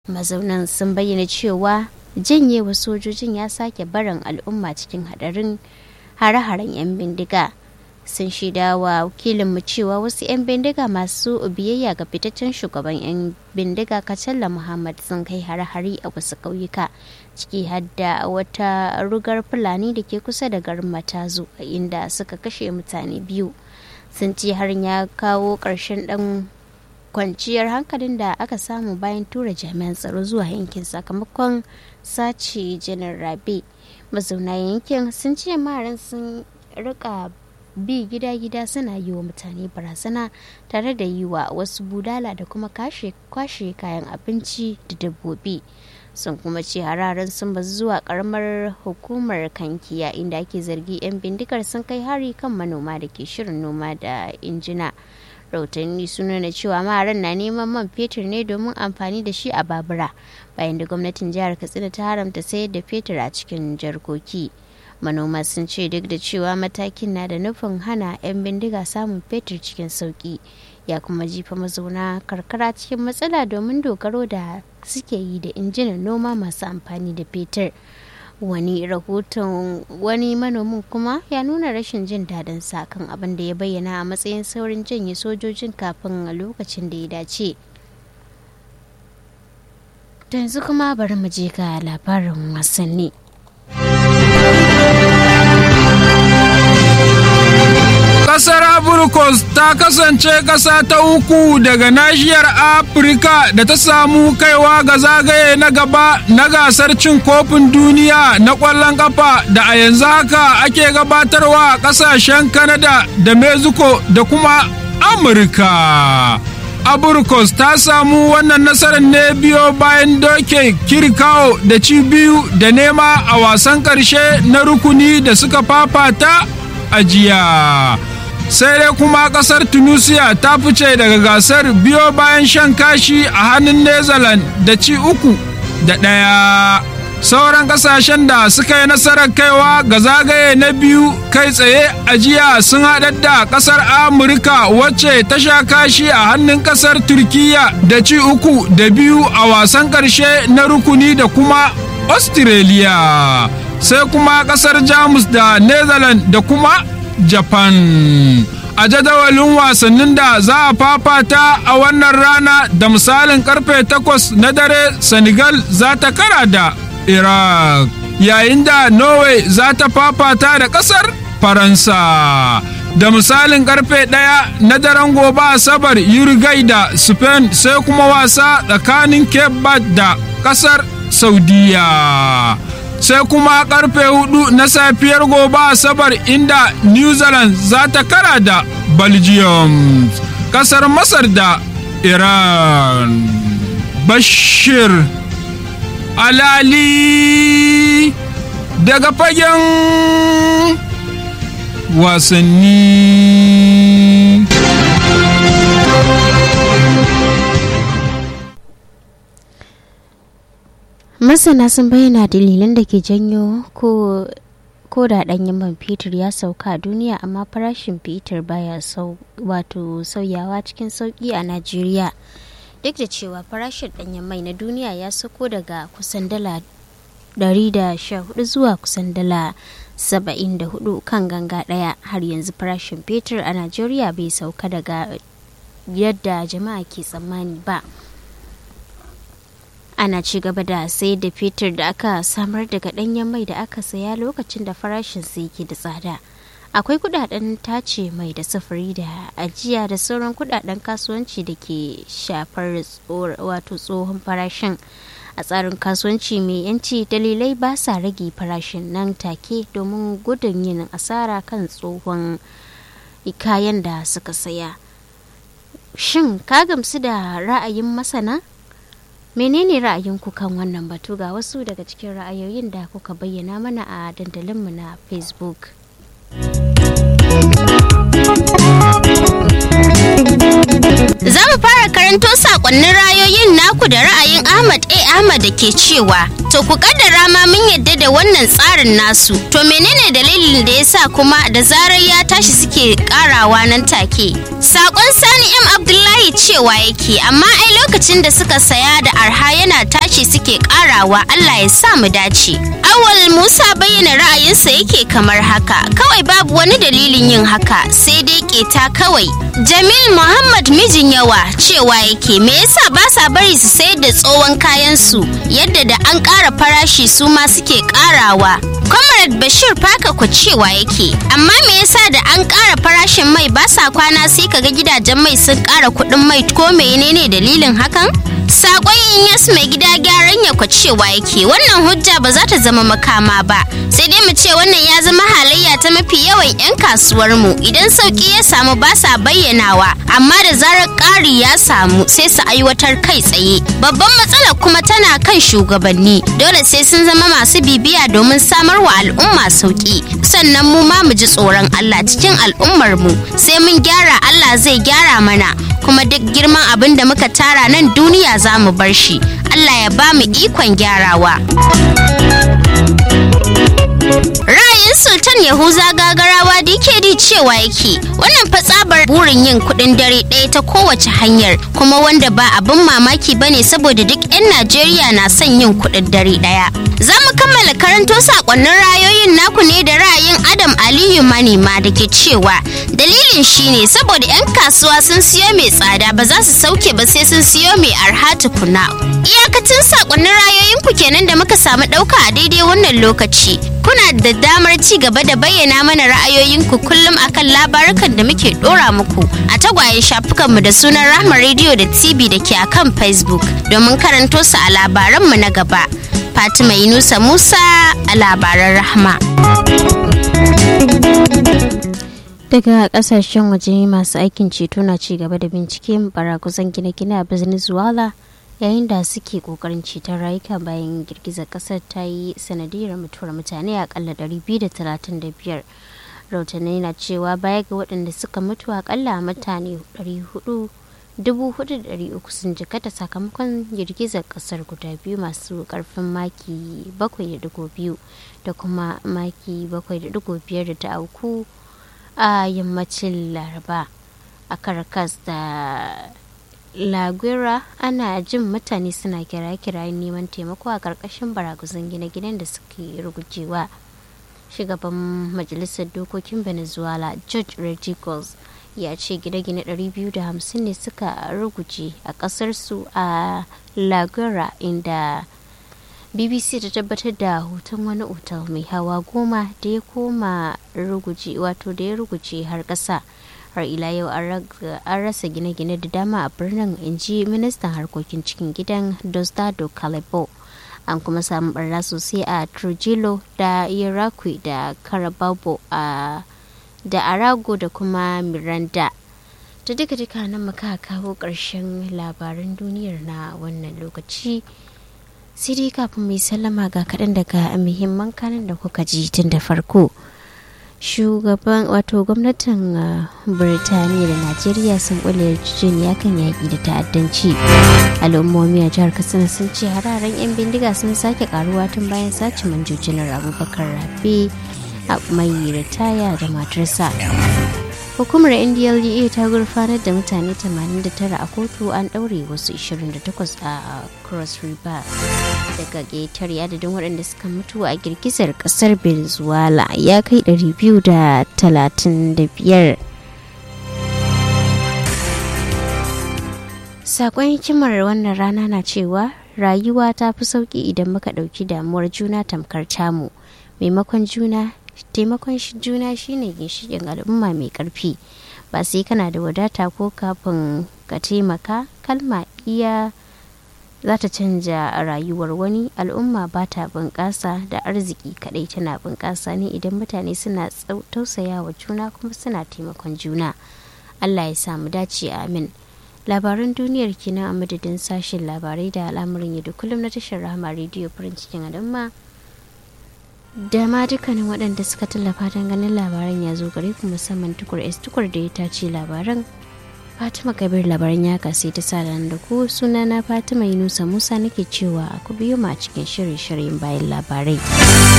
mazaunan sun bayyana cewa janyewa sojojin ya sake barin al'umma cikin hadarin hare-haren 'yan bindiga sun shaida wa wakilinmu cewa wasu 'yan bindiga masu biyayya ga fitaccen shugaban 'yan bindiga kacalla muhammad sun kai hare-hare a wasu ƙauyuka ciki hadda wata rugar fulani da ke kusa da garin matazu a inda suka kashe mutane biyu sun ce harin ya kawo ƙarshen ɗan kwanciyar hankalin da aka samu bayan tura jami'an tsaro zuwa yankin sakamakon sace janar rabe mazauna yankin sun ce maharan sun rika bi gida-gida suna yi wa mutane barazana tare da yi wa wasu budala da kuma kwashe kayan abinci da dabbobi sun kuma ce hararen sun bazu zuwa karamar hukumar kankiya inda ake zargi 'yan bindigar sun kai hari kan manoma da ke shirin noma da injina rahotanni sun nuna cewa maharan na neman man fetur ne domin amfani da shi a babura bayan da gwamnatin jihar katsina ta haramta sayar da fetur a cikin jarkoki manoma sun ce duk da cewa matakin na da nufin hana 'yan bindiga samun fetur cikin sauki ya kuma jifa mazauna karkara cikin matsala domin dogaro da suke yi da injinan noma masu amfani da fetur wani rahoton wani manomin kuma ya nuna rashin jin daɗin sa kan abin da ya bayyana a matsayin saurin janye sojojin kafin lokacin da ya dace yanzu kuma bari mu je ga labarin wasanni Kasar Abrikos ta kasance ƙasa ta uku daga nashiyar Afirka da ta samu kaiwa ga zagaye na gaba na gasar cin kofin duniya na ƙwallon ƙafa da a yanzu haka ake gabatarwa a ƙasashen Canada da Mexico da kuma Amurka. Abrikos ta samu wannan nasarar ne biyo bayan doke kirkawo da ci biyu da nema a wasan ƙarshe na rukuni da suka fafata a jiya. sai dai kuma kasar tunisia ta fice daga gasar biyo bayan shan kashi a hannun netherlands da ci uku da ɗaya sauran kasashen da suka yi nasarar kaiwa ga zagaye na biyu kai tsaye a jiya sun haɗar da kasar amurka wacce ta sha kashi a hannun kasar turkiya da ci uku da biyu a wasan ƙarshe na rukuni da kuma australia sai kuma kasar jamus da netherlands da kuma Japan. A jadawalin wasannin da za a fafata a wannan rana da misalin karfe takwas na dare Senegal za ta kara da Iraq, yayin da Norway za ta fafata da ƙasar Faransa. Da misalin karfe ɗaya na daren gobe Asabar Uruguay da Spain sai kuma wasa tsakanin Cape Verde da ƙasar Saudiya. sai kuma karfe hudu na safiyar gobe asabar inda new zealand za ta kara da belgium kasar masar da iran bashir alali daga fagen wasanni masana sun bayyana dalilan da ke janyo ko ko da ɗanyen man fetur ya sauka a duniya amma farashin fetur baya sau wato sauyawa cikin sauki a najeriya duk da cewa farashin ɗanyen mai na duniya ya sauko daga kusan dala 114 zuwa kusan dala 74 kan ganga ɗaya har yanzu farashin fetur a najeriya bai sauka daga yadda jama'a ke tsammani ba ana ci gaba da sayar da fetur da aka samar daga ɗanyen mai da aka saya lokacin da farashin su yake da tsada akwai kudaden tace mai da sufuri da ajiya da sauran kudaden kasuwanci da ke shafar wato tsohon farashin a tsarin kasuwanci mai yanci dalilai ba sa rage farashin nan take domin gudun yin asara kan tsohon kayan da suka saya shin ka gamsu da ra'ayin masana menene ra'ayinku kan wannan batu ga wasu daga cikin ra'ayoyin da kuka bayyana mana a dandalinmu na facebook Za mu fara karanto sakonnin rayoyin naku da ra'ayin Ahmad A. Ahmad da ke cewa to ku kaddara ma mun yadda da wannan tsarin nasu to menene dalilin da yasa kuma da zarar ya tashi suke karawa nan take sakon Sani M Abdullahi cewa yake amma ai lokacin da suka saya da arha yana tashi suke karawa Allah ya sa mu dace Awal Musa bayyana ra'ayinsa yake kamar haka kawai babu wani dalilin yin haka sai dai keta kawai Jamil Muhammad mijin yawa cewa yake me yasa ba sa bari su sayar da tsohon kayan su yadda da an ƙara farashi su ma suke ƙarawa. Comrade Bashir Faka ku cewa yake amma me yasa da an ƙara farashin mai ba sa kwana sai kaga gidajen mai sun ƙara kuɗin mai ko menene dalilin hakan? Sakon Inyas mai gida gyaran ya cewa yake wannan hujja ba za ta zama makama ba sai dai mu ce wannan ya zama halayya ta mafi yawan 'yan kasuwar mu idan sauki ya samu ba sa bayyanawa amma da zarar ƙari ya samu sai su aiwatar kai tsaye babban matsalar kuma tana kan shugabanni dole sai sun zama masu bibiya domin samar wa al'umma sauki sannan mu ma mu ji tsoron Allah cikin al'ummar mu sai mun gyara Allah zai gyara mana kuma duk girman abin da muka tara nan duniya za mu bar shi Allah ya ba mu ikon gyarawa. Ra'ayin Sultan Yahuza gagarawa DKD cewa yake wannan fatsabar burin yin kudin dare ɗaya ta kowace hanyar kuma wanda ba abin mamaki bane saboda duk 'yan Najeriya na son yin kudin dare ɗaya. Za mu kammala karanto sakonnin rayoyin naku ne da ra'ayin Adam Aliyu Manema da ke cewa dalilin shine saboda 'yan kasuwa sun siyo mai tsada ba za su sauke ba sai sun siyo mai arha tukuna. Iyakacin sakonnin rayoyin ku kenan da muka samu ɗauka a daidai wannan lokaci. Kuna da damar ci gaba da bayyana mana ra'ayoyinku kullum akan labarukan da muke ɗora muku a tagwayen shafukanmu da sunan Rahma Radio da TV da ke akan Facebook domin karanto su a labaranmu na gaba. Fatima Yunusa Musa a labaran Rahma. daga kasashen waje masu aikin ceto na ci gaba da bincike barakuzan gine-gine a venezuela yayin da suke kokarin ceton rayuka bayan girgizar kasar ta yi sanadiyar mutuwar mutane akalla 235 rahotanni na cewa baya ga waɗanda suka mutu akalla mutane 400,300 sun jikata sakamakon girgizar kasar guda biyu masu karfin maki 7.2 da kuma maki 7.5 da ta auku a yammacin laraba a caracas da laguera ana jin mutane suna kira-kirayen neman taimako a ƙarƙashin baraguzan gine-ginen da suke rugujewa shugaban majalisar dokokin venezuela george rodriguez ya ce gine-gine 250 ne suka ruguje a ƙasarsu a laguera inda bbc ta tabbatar da hoton wani otal mai hawa goma da ya koma ruguje wato da ya ruguje har ƙasa har ila yau an rasa gine-gine da dama a birnin inji ministan harkokin cikin gidan dostado calebo an kuma samu barna sosai a trujillo da iraqui da carababo a da arago da kuma miranda ta duka duka nan muka kawo ƙarshen labaran duniyar na wannan lokaci sai dai kafin mai sallama ga kaɗan daga muhimman kanin da kuka ji tun da farko shugaban wato gwamnatin birtaniya da najeriya sun kula yarjejeniya kan yaƙi da ta'addanci al'ummomi a jihar katsina sun ce hararen 'yan bindiga sun sake karuwa tun bayan sace manjojinar abubakar rabe a mai ritaya da matarsa hukumar ndlea ta gurfanar da mutane 89 a kotu an ɗaure wasu 28 a cross river daga ƙetare adadin waɗanda suka mutu a girgizar ƙasar venezuela ya kai 235 sakon hikimar wannan rana na cewa rayuwa ta fi sauƙi idan muka ɗauki damuwar juna tamkar tamu maimakon juna taimakon juna shine ginshiƙin al'umma mai ƙarfi ba sai kana da wadata ko kafin ka taimaka kalma iya za ta canja rayuwar wani al'umma ba ta bunƙasa da arziki kaɗai tana bunƙasa ne idan mutane suna tausaya wa juna kuma suna taimakon juna allah ya samu dace amin labaran duniyar kenan a madadin sashen labarai da al'amuran yadda kullum na tashar rahama rediyo farin cikin al'umma da ma dukkanin waɗanda suka tallafa don ganin labaran ya zo gare ku musamman tukur s tukur da ya tace labaran fatima kabir labaran ya kasi ta sa da ku sunana fatima yunusa musa nake cewa ku biyo ma cikin shirye-shiryen bayan labarai